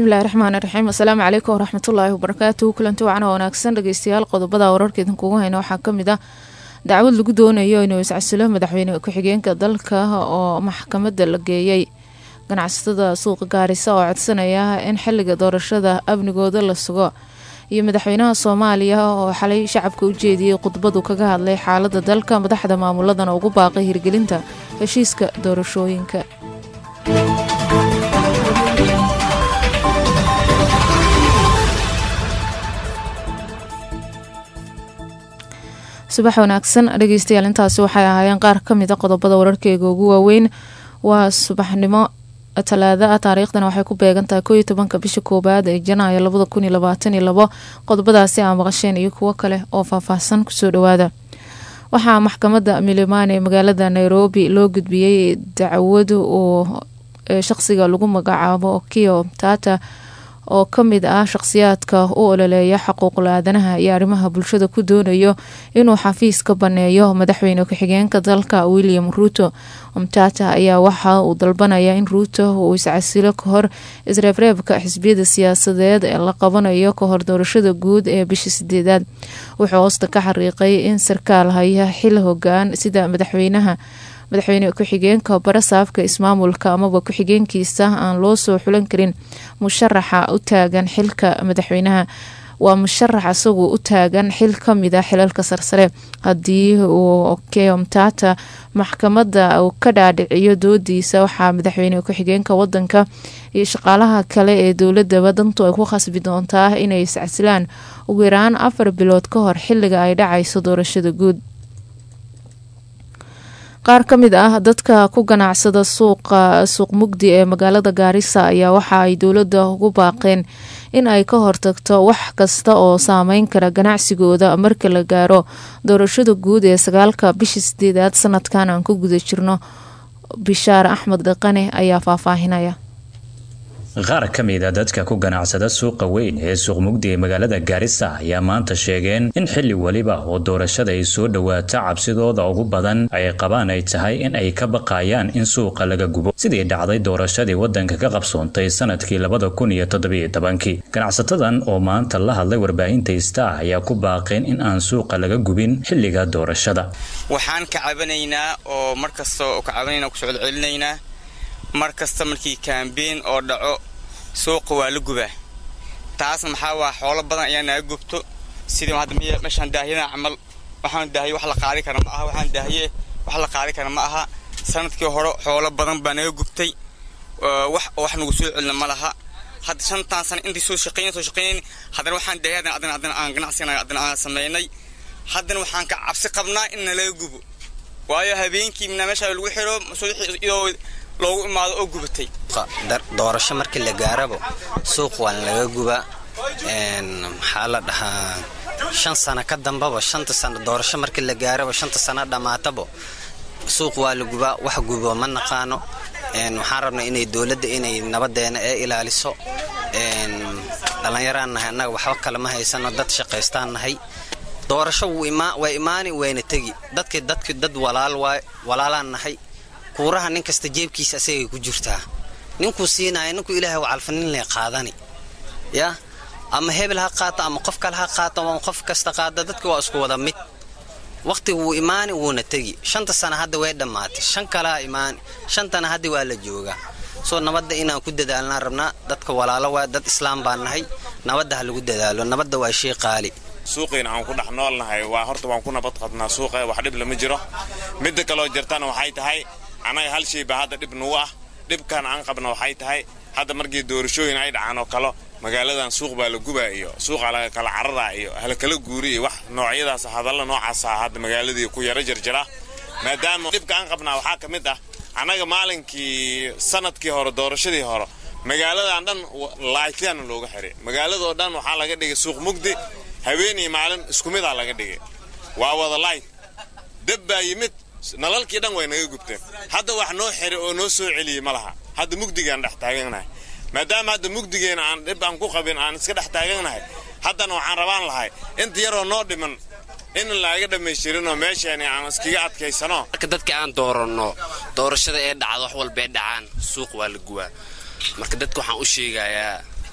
bismillahi raxmaani raxiim asalaamu calaykum waraxmatullaahi wabarakaatuhu kulanti wacan oo wanaagsan dhegeystayaal qodobada wararka idinkugu hayna waxaa kamid ah dacwad lagu doonayo inuu iscasilo madaxweyne ku-xigeenka dalka oo maxkamada la geeyey ganacsatada suuqa gaarisa oo codsanaya in xiliga doorashada amnigooda la sugo iyo madaxweynaha soomaaliya oo xalay shacabka u jeediyey khudbadu kaga hadlay xaalada dalka madaxda maamuladana ugu baaqay hirgelinta heshiiska doorashooyinka subax wanaagsan dhegeystayaal intaasi waxay ahaayeen qaar kamid a qodobada wararkeega ugu waaweyn waa subaxnimo talaada ah taariikhdana waxay ku beegantahay kooiyo tobanka bisha koowaad ee janaayo labada kun iyo labaatan iyo labo qodobadaasi aa maqasheen iyo kuwo kale oo faahfaahsan kusoo dhawaada waxaa maxkamadda milimani ee magaalada nairobi loo gudbiyey dacwad uu shaqsiga lagu magacaabo kio tata oo kamid ah shaqsiyaadka u ololeeya xuquuqul aadanaha iyo arrimaha bulshada ku doonayo inuu xafiis ka baneeyo madaxweyne ku-xigeenka dalka william ruuto mtata ayaa waxa uu dalbanaya in ruuto uu iscasilo kahor isreebreebka xisbiyada siyaasadeed ee la qabanayo kahor doorashada guud ee bisha sideedaad wuxuu hoosta ka xariiqay in sarkaal haya xil hogaan sida madaxweynaha madaxweyne ku-xigeenka barasaafka ismaamulka amaba ku-xigeenkiisa aan loo soo xulan karin musharaxa u taagan xilka madaxweynaha waa musharax isagu u taagan xil kamid a xilalka sarsare haddii uu keomtata maxkamada uu ka dhaadhiciyo doodiisa waxaa madaxweyne ku-xigeenka wadanka iyo shaqaalaha kale ee dowladaba dantu ay ku khasbi doontaa inay iscasilaan ugu yaraan afar bilood ka hor xiliga ay dhacayso doorashada guud qaar ka mid ah dadka ku ganacsada suuqa suuq mugdi ee magaalada gaarisa ayaa waxa ay dowladda ugu baaqeen in ay ka hortagto wax kasta oo saameyn kara ganacsigooda marka la gaaro doorashada guud ee sagaalka bisha sideedaad sanadkan aan ku guda jirno bishaar axmed dhaqane ayaa faahfaahinaya qaar ka mid a dadka ku ganacsada suuqa weyn ee suuq mugdi ee magaalada gaarisa ayaa maanta sheegeen in xilli weliba oo doorashada ay soo dhowaato cabsidooda ugu badan ay qabaan ay tahay in ay ka baqayaan in suuqa laga gubo sidii dhacday doorashadii waddanka ka qabsoontay sanadkii labada kun iyo toddobiyo tobankii ganacsatadan oo maanta la hadlay warbaahinta star ayaa ku baaqeen in aan suuqa laga gubin xilliga doorashada waxaan ka cabanaynaa oo mar kasta oo ka cabanayna ku socodcelinaynaa mar kasta markii kaambeyn oo dhaco suuqa waa la gubaa taasna maxaa waa xoolo badan ayaa naga gubto sidii hadda meeshaan daahiyadan camal waxaan daahiye wax la qaadi kara ma aha waxaan daahiye wax la qaadi kara ma aha sanadkii hore xoolo badan baa naga gubtay wax wax nagu soo celina ma laha hadda shantaan sana intii soo shaqeyn soo shaqeyn haddana waxaan daahiye haddana haddana haddana aan ganacsigana haddana aan sameynay haddana waxaan ka cabsi qabnaa in nalaga gubo waayo habeenkii mina meesha lagu xiro iyadoo loogu imaado oo gubatay doorasho markii la gaarabo suuq waan laga guba maxaa la dhahaa shan sano ka dambaba shanta sano doorasho markii la gaarabo shanta sano dhammaatabo suuq waa la gubaa wax gubo ma naqaano waxaan rabnaa inay dowladda inay nabadeena ee ilaaliso dhallinyaraan nahay annaga waxba kale ma haysano dad shaqaystaan nahay doorasho way imaani wayna tegi dadki dadki dad walaal waay walaalaan nahay kuuraha nin kasta jeebkiisa asagay ku jirtaa ninkuu siinaya ninkuu ilaahay wacalfanin lay qaadani yaa ama hebel ha qaato ama qof kale ha qaato ama qof kasta qaada dadka waa isku wada mid wakhtiga wuu imaani wuuna tegi shanta sana hadda way dhammaatay shan kalea imaani shantana hadda waa la joogaa soo nabadda inaan ku dadaalnaan rabnaa dadka walaalo waa dad islaam baan nahay nabadda ha lagu dadaalo nabadda waa shay qaali suuqiina aan ku dhex noolnahay waa horta waan ku nabad qabnaa suuqa wax dhib lama jiro midda kaloo jirtana waxay tahay annaga hal shay baa hadda dhib nugu ah dhibkan aan qabna waxay tahay hadda markii doorashooyin ay dhacaan oo kale magaaladan suuq baa la gubaa iyo suuqa laga kala cararaa iyo halkala guuri iyo wax noocyadaas hadalla noocaasa hadda magaaladii ku yaro jarjara maadaama dhibka aan qabnaa waxaa ka mid ah annaga maalinkii sanadkii hore doorashadii hore magaaladan dhan laaytyaana looga xiray magaaladoo dhan waxaa laga dhigay suuq mugdi habeenii maalin isku midaa laga dhigay waa wada laayt dab baa yimid nalalkii dhan way naga gubteen hadda wax noo xiray oo noo soo celiyey ma laha hadda mugdigaan dhex taaganahay maadaama hadda mugdigeena aan dhib aan ku qabin aan iska dhex taaganahay haddana waxaan rabaan lahay inta yaroo noo dhiman in laaga dhammaystirinoo meeshaani aan iskaga adkaysano marka dadka aan dooranno doorashada ee dhacdo wax walba ee dhacaan suuq waa la guwaa marka dadka waxaan u sheegayaa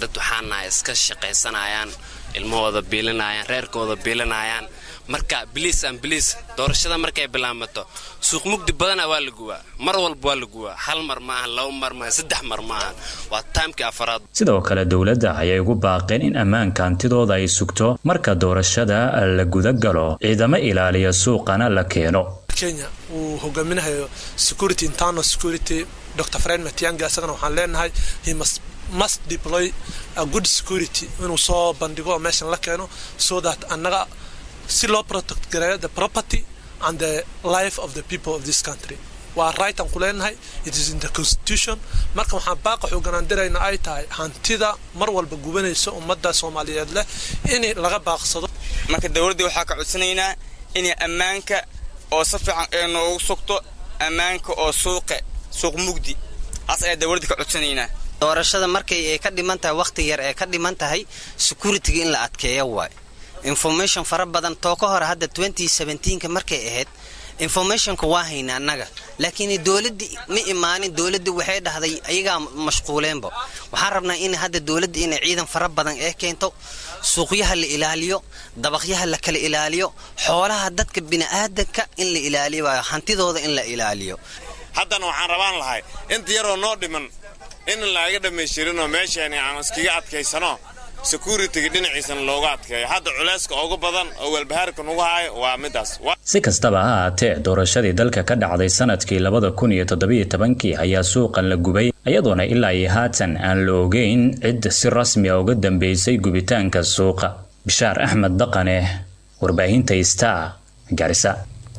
dad waxaan nahay iska shaqaysanayaan ilmahooda biilinayaan reerkooda biilinayaan marka biliis aan biliis doorashada markay bilaamato suuq mugdi badana waa la guwaa mar walba waa la guwaa hal mar maahan laba mar maahan saddex mar maahan waa taamkii afaraad sidoo kale dowladda ayay ugu baaqeen in ammaanka hantidooda ay sugto marka doorashada la guda galo ciidamo ilaaliya suuqana la keeno kenya uu hogaaminahayo security internal security dr fred matianga isagana waxaan leenahay he must must deploy a good security inuu soo bandhigo oo meeshan la keeno so that annaga si loo protect gareeyo the property and the life of the people of this country waa right aan ku leenahay it is in the constitution marka waxaan baaqa xooganaan dirayna ay tahay hantida mar walba gubanaysa ummadda soomaaliyeed leh in laga baaqsado marka dowladdii waxaa ka codsanaynaa inay ammaanka oo si fiican ee noogu sugto ammaanka oo suuqe suuq mugdi taas ayaa dowladda ka codsanaynaa doorashada markay ay ka dhiman tahay wakhti yar ee ka dhiman tahay security-ga in la adkeeyo waay information fara badan too ka hore hadda ka markay ahayd informationka waa hayna annaga laakiin dowladdii ma imaanin dowladdii waxay dhahday ayagaa mashquuleenba waxaan rabnaa in hadda dowladda inay ciidan fara badan ee keento suuqyaha la ilaaliyo dabaqyaha la kala ilaaliyo xoolaha dadka bini'aadanka in la ilaaliyo waayo hantidooda in la ilaaliyo haddana waxaan rabaan lahay inta yaroo noo dhiman in laaga dhammaystirinoo meeshaani aan iskaga adkaysano securitiga dhinaciisana looga adkeeyo hadda culayska ugu badan oo welbahaarka nugu haayo waa midaas si kastaba ha ahaatee doorashadii dalka ka dhacday sanadkii labada kun iyo toddobiyo tobankii ayaa suuqan la gubay iyadoona ilaa iyo haatan aan la ogeyn cid si rasmi a uga dambeysay gubitaanka suuqa bishaar axmed daqane warbaahinta star garisa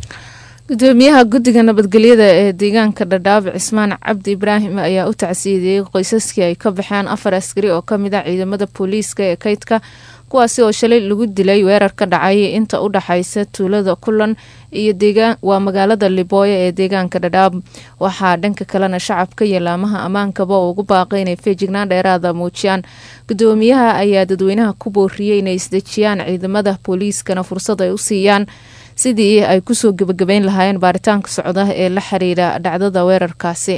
gudoomiyaha guddiga nabadgelyada ee deegaanka dhadhaab cismaan cabdi ibraahim ayaa u tacsiidiyey qoysaskii ay ka baxeen afar askari oo kamid ah ciidamada booliiska ee kaydka kuwaasi oo shalay lagu dilay weerar ka dhacay inta u dhaxaysa tuulada kulan iyo waa magaalada libooyo ee deegaanka dhadhaab waxaa dhanka kalena shacabka iyo laamaha ammaankaba oo ugu baaqay inay feejignaan dheeraada muujiyaan gudoomiyaha ayaa dadweynaha ku booriyey inay isdejiyaan ciidamada booliiskana fursad ay u siiyaan sidii ay kusoo gebagabeyn lahaayeen baaritaanka socda ee la xiriira dhacdada weerarkaasi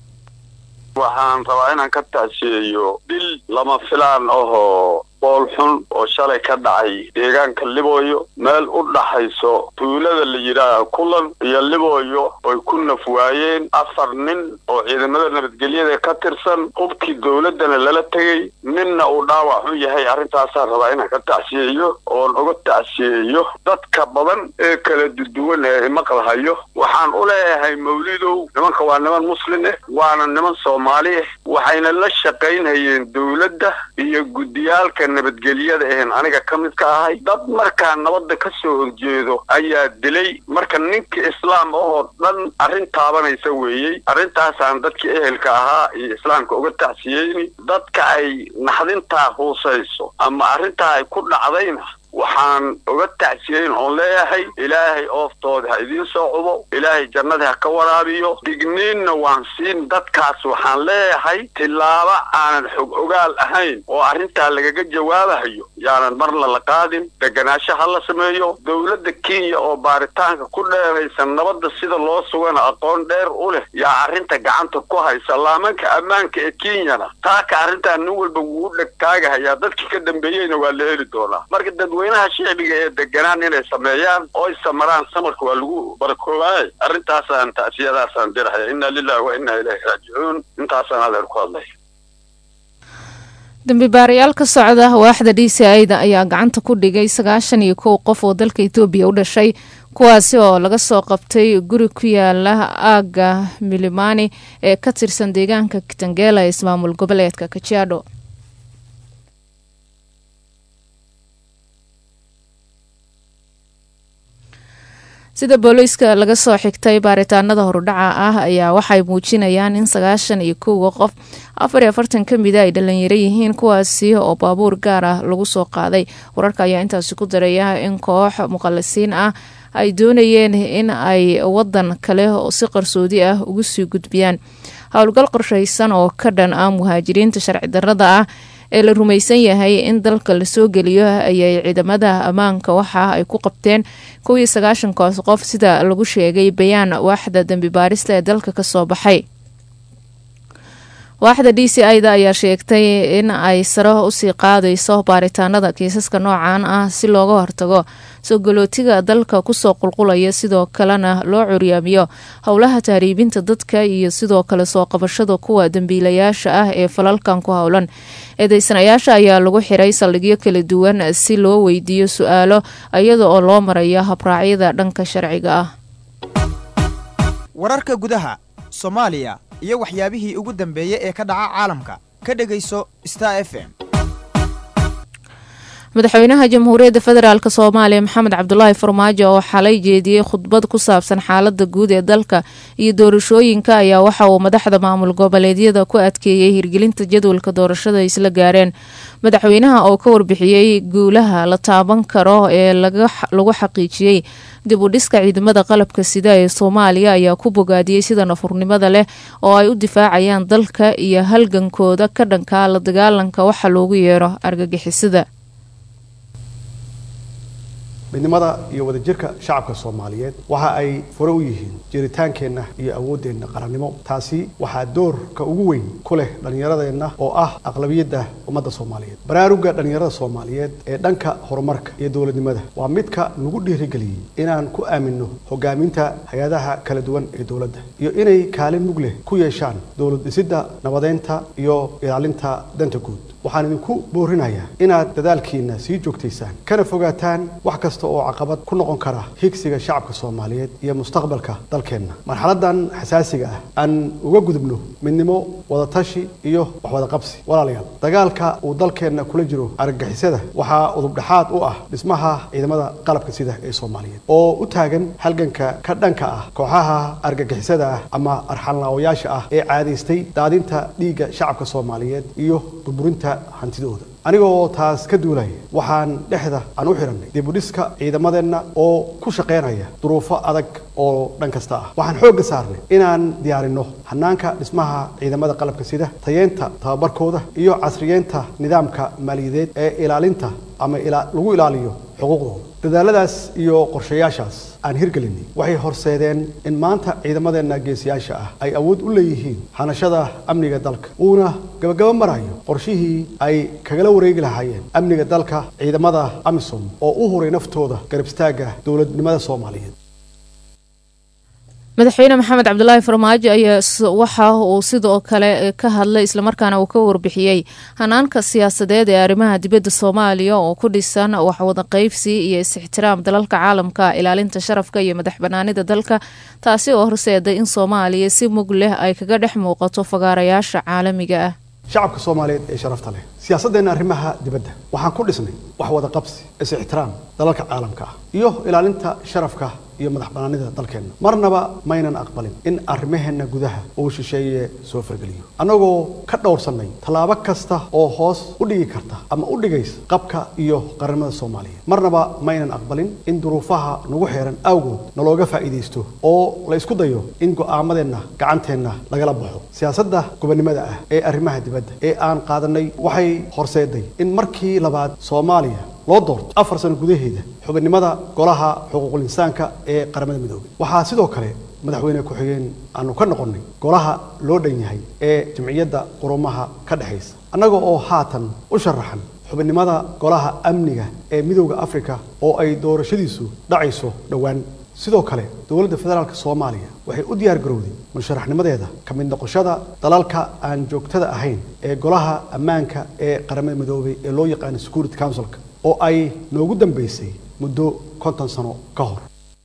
waxaan rabaa inaan ka tacsiyeeyo dil lama filaan ahoo bool xun oo shalay ka dhacay deegaanka libooyo meel u dhaxayso tuulada la yidhaaha kulan iyo libooyo oy ku naf waayeen afar nin oo ciidamada nabadgelyada ka tirsan hubkii dowladdana lala tegey ninna uu dhaawac xun yahay arrintaasaan rabaa inaan ka tacsiyeeyo oon uga tacsiyeeyo dadka badan ee kala duduwan ee imaqlahayo waxaan u leeyahay mawlidow nimanka waa niman muslin ah waana niman soomaali ah waxayna la shaqaynhayeen dowladda iyo guddiyaalka nabadgelyada ahen aniga ka mid ka ahay dad markaa nabadda ka soo horjeedo ayaa dilay marka ninka islaam ahoo dhan arrin taabanaysa weeyey arrintaasaan dadkii ehelka ahaa iyo islaamka uga tacsiyeyni dadka ay naxdintaa huusayso ama arrintaa ay ku dhacdayna waxaan uga tacsiyeyn oon leeyahay ilaahay ooftooda ha idiin soo cubo ilaahay jannada ha ka waraabiyo digniinna waan siin dadkaas waxaan leeyahay tillaabo aanan xog ogaal ahayn oo arrintaa lagaga jawaabahayo yaanan marna la qaadin deganaansho ha la sameeyo dowladda kenya oo baaritaanka ku dheeraysan nabadda sida loo sugana aqoon dheer u leh yaa arrinta gacanta ku haysa laamanka ammaanka ee kenyana taaka arrintaa nin walba wuu dhegtaagahayaa dadkii ka dambeeyeyna waa la heli doonaa marka dadweynaha shicbiga ee deganaan inay sameeyaan oo ay samaraan samarka waa lagu barakoobaay arrintaasaan tacsiyadaasaan dirahaya inna lillahi wa inna ilayhi raajicuun intaasaan adeer ku hadlay dambi baarayaal ka socda waaxda d c ida ayaa gacanta ku dhigay sagaashan iyo kow qof oo dalka etoobiya u dhashay kuwaasi oo laga soo qabtay guri ku yaala aaga milimani ee ka tirsan deegaanka kitangela ee ismaamul goboleedka kajiado sida booliiska laga soo xigtay baaritaanada horudhaca ah ayaa waxay muujinayaan in sagaashan iyo kowga qof afar iyo afartan ka mida ay dhalinyaro yihiin kuwaasi oo baabuur gaar ah lagu soo qaaday wararka ayaa intaasi ku daraya in koox muqalisiin ah ay doonayeen in ay wadan kale oo si qarsoodi ah ugu sii gudbiyaan howlgal qorshaysan oo ka dhan ah muhaajiriinta sharci darada ah ee la rumaysan yahay in dalka lasoo geliyo ayay ciidamada ammaanka waxa ay ku qabteen kow iyo sagaashankaas qof sida lagu sheegay bayaan waaxda dembi baarista ee dalka kasoo baxay waaxda d c i da ayaa sheegtay in ay sare usii qaadayso baaritaanada kiisaska noocan ah si looga hortago sogolootiga dalka kusoo qulqulaya sidoo kalena loo curyaamiyo howlaha tahriibinta dadka iyo sidoo kale soo qabashada kuwa dambiilayaasha ah ee falalkan ku howlan eedeysanayaasha ayaa lagu xiray saldhigyo kala duwan si loo weydiiyo su-aalo iyada oo loo marayo habraacyada dhanka sharciga ah wararka gudaha soomaaliya iyo waxyaabihii ugu dambeeyey ee ka dhaca caalamka ka dhegayso star f m madaxweynaha jamhuuriyadda federaalk soomaaliya maxamed cabdulaahi farmaajo oo xalay jeediyey khudbad ku saabsan xaalada guud ee dalka iyo doorashooyinka ayaa waxa uu madaxda maamul goboleedyada ku adkeeyey hirgelinta jadwalka doorashada ay isla gaareen madaxweynaha oo ka warbixiyey guulaha la taaban karo ee lagu xaqiijiyey dib u dhiska ciidamada qalabka sida ee soomaaliya ayaa ku bogaadiyey sida nafurnimada leh oo ay u difaacayaan dalka iyo halgankooda ka dhanka la dagaalanka waxa loogu yeero argagixisada midnimada iyo wadajirka shacabka soomaaliyeed waxa ay fure u yihiin jiritaankeenna iyo awooddeenna qarannimo taasi waxaa doorka ugu weyn ku leh dhallinyaradeenna oo ah aqlabiyadda ummadda soomaaliyeed baraaruga dhallinyarada soomaaliyeed ee dhanka horumarka iyo dowladnimada waa midka nagu dhiirigeliyey inaan ku aaminno hogaaminta hay-adaha kala duwan ee dowladda iyo inay kaalin mug leh ku yeeshaan dowlad dhisidda nabadeynta iyo ilaalinta danta guud waxaan idinku boorinayaa inaad dadaalkiina sii joogtaysaan kana fogaataan wax kasta oo caqabad ku noqon kara higsiga shacabka soomaaliyeed iyo mustaqbalka dalkeenna marxaladan xasaasiga ah aan uga gudubno midnimo wadatashi iyo waxwadaqabsi walaalayaal dagaalka uu dalkeenna kula jiro argagixisada waxaa udubdhexaad u ah dhismaha ciidamada qalabka sida ee soomaaliyeed oo u taagan halganka ka dhanka ah kooxaha argagixisada ah ama arxalnaawayaasha ah ee caadaystay daadinta dhiigga shacabka soomaaliyeed iyo burburinta hantidooda anigoo taas ka duulaya waxaan dhexda aan u xidhannay dibudhiska ciidamadeenna oo ku shaqaynaya duruufo adag oo dhan kasta ah waxaan xoogga saarnay inaan diyaarinno hanaanka dhismaha ciidamada qalabka sida tayeenta tababarkooda iyo casriyeenta nidaamka maaliyadeed ee ilaalinta ama lagu ilaaliyo xuquuqdooda dadaaladaas iyo qorshayaashaas aan hirgelinay waxay horseedeen in maanta ciidamadeenna geesiyaasha ah ay awood u leeyihiin hanashada amniga dalka uuna gabagaba marayo qorshihii ay kagala wareegi lahaayeen amniga dalka ciidamada amisom oo u huray naftooda garab istaagga dowladnimada soomaaliyeed madaxweyne maxamed cabdulaahi farmaajo ayaa waxa uu sidoo kale ka hadlay islamarkaana uu ka warbixiyey hanaanka siyaasadeed ee arrimaha dibadda soomaaliya oo ku dhisan waxwada qeybsi iyo is-ixtiraam dalalka caalamka ilaalinta sharafka iyo madax banaanida dalka taasi oo horseeday in soomaaliya si mug leh ay kaga dhex muuqato fagaarayaasha caalamiga ah shacabka soomaaliyeed ee sharafta leh siyaasadeenna arrimaha dibadda waxaan ku dhisnay wax wada qabsi is-ixtiraam dalalka caalamka ah iyo ilaalinta sharafka iyo madax banaanida dalkeenna marnaba maynan aqbalin in arrimaheenna gudaha uu shisheeye soo fargeliyo annagoo ka dhowrsannay tallaabo kasta oo hoos u dhigi karta ama u dhigaysa qabka iyo qarannimada soomaaliyeed marnaba maynan aqbalin in duruufaha nagu xeeran awgood nalooga faa'iidaysto oo la isku dayo in go'aamadeenna gacanteenna lagala baxo siyaasadda gobonnimada ah ee arrimaha dibadda ee aan qaadannay waxay horseeday in markii labaad soomaaliya loo doorto afar sano gudaheeda xubinnimada golaha xuquuqul insaanka ee qaramada midoobay waxaa sidoo kale madaxweyne ku-xigeen aanu ka noqonnay golaha loo dhan yahay ee jamciyadda qurumaha ka dhexaysa annaga oo haatan u sharaxan xubinnimada golaha amniga ee midowda afrika oo ay doorashadiisu dhacayso dhowaan sidoo kale dowladda federaalk soomaaliya waxay u diyaar garowday musharaxnimadeeda ka mid noqoshada dalalka aan joogtada ahayn ee golaha ammaanka ee qaramada midoobay ee loo yaqaano security councilka oo ay noogu dambeysay muddo konton sano ka hor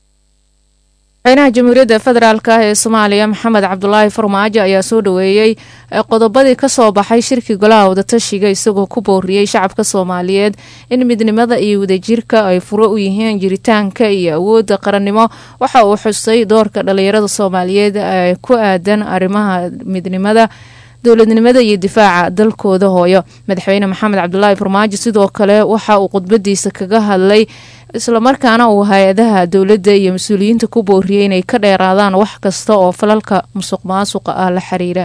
madaxweynaha jamhuuriyadda federaalk ee soomaaliya maxamed cabdulaahi farmaajo ayaa soo dhaweeyey qodobadii kasoo baxay shirkii golaha wadatashiga isagoo ku booriyey shacabka soomaaliyeed in midnimada iyo wadajirka ay furo u yihiin jiritaanka iyo awoodda qarannimo waxa uu xusay doorka dhalinyarada soomaaliyeed ee ku aadan arrimaha midnimada dowladnimada iyo difaaca dalkooda hooyo madaxweyne maxamed cabdulaahi farmaajo sidoo kale waxa uu khudbadiisa kaga hadlay islamarkaana uu hay-adaha dowladda iyo mas-uuliyiinta ku booriyey inay ka dheeraadaan wax kasta oo falalka musuq maasuqa ah la xiriira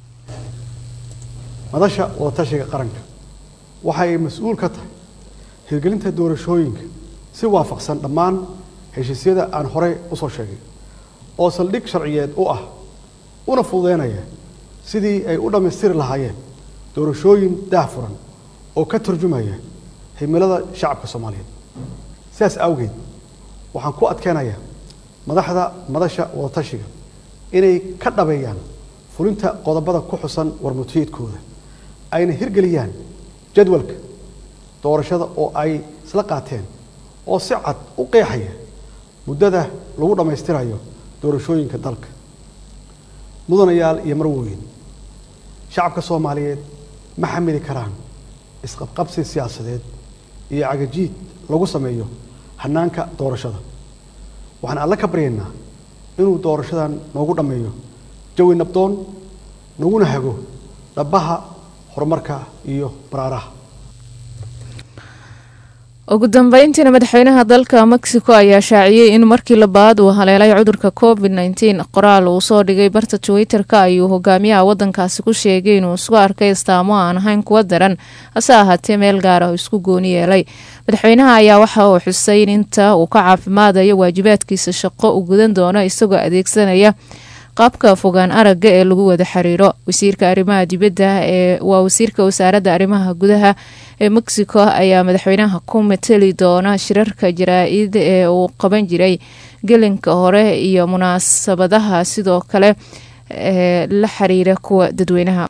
madasha wadatashiga qaranka waxa ay mas-uul ka tahay hirgelinta doorashooyinka si waafaqsan dhammaan heshiisyada aan horey usoo sheegay oo saldhig sharciyeed u ah una fududeynaya sidii ay u dhammaystiri lahaayeen doorashooyin daahfuran oo ka turjumaya himilada shacabka soomaaliyeed sidaas awgeed waxaan ku adkeenayaa madaxda madasha wadatashiga inay ka dhabeeyaan fulinta qodobada ku xusan warmutiyeedkooda ayna hirgeliyaan jadwalka doorashada oo ay isla qaateen oo si cad u qeexaya muddada lagu dhammaystirayo doorashooyinka dalka mudanayaal iyo marwooyin shacabka soomaaliyeed ma xamili karaan isqabqabsi siyaasadeed iyo cagajiid lagu sameeyo hanaanka doorashada waxaan alle ka baryaynaa inuu doorashadan noogu dhammeeyo jawi nabdoon naguna hago dhabbaha horumarka iyo baraaraha ugu dambeyntiina madaxweynaha dalka mexico ayaa shaaciyey in markii labaad uu haleelay cudurka covid nteen qoraal uu soo dhigay barta twitter-ka ayuu hogaamiyaha wadankaasi ku sheegay inuu isku arkay istaamo aan ahayn kuwa daran hase ahaatee meel gaar ah oo isku gooni yeelay madaxweynaha ayaa waxa uu xusay in inta uu ka caafimaadayo waajibaadkiisa shaqo uu gudan doono isagoo adeegsanaya qaabka fogaan aragga ee lagu wada xiriiro wasiirka arrimaha dibadda ee waa wasiirka wasaaradda arrimaha gudaha ee mexico ayaa madaxweynaha ku mateli doona shirarka jaraa-id ee uu qaban jiray gelinka hore iyo munaasabadaha sidoo kale ee la xiriira kuwa dadweynaha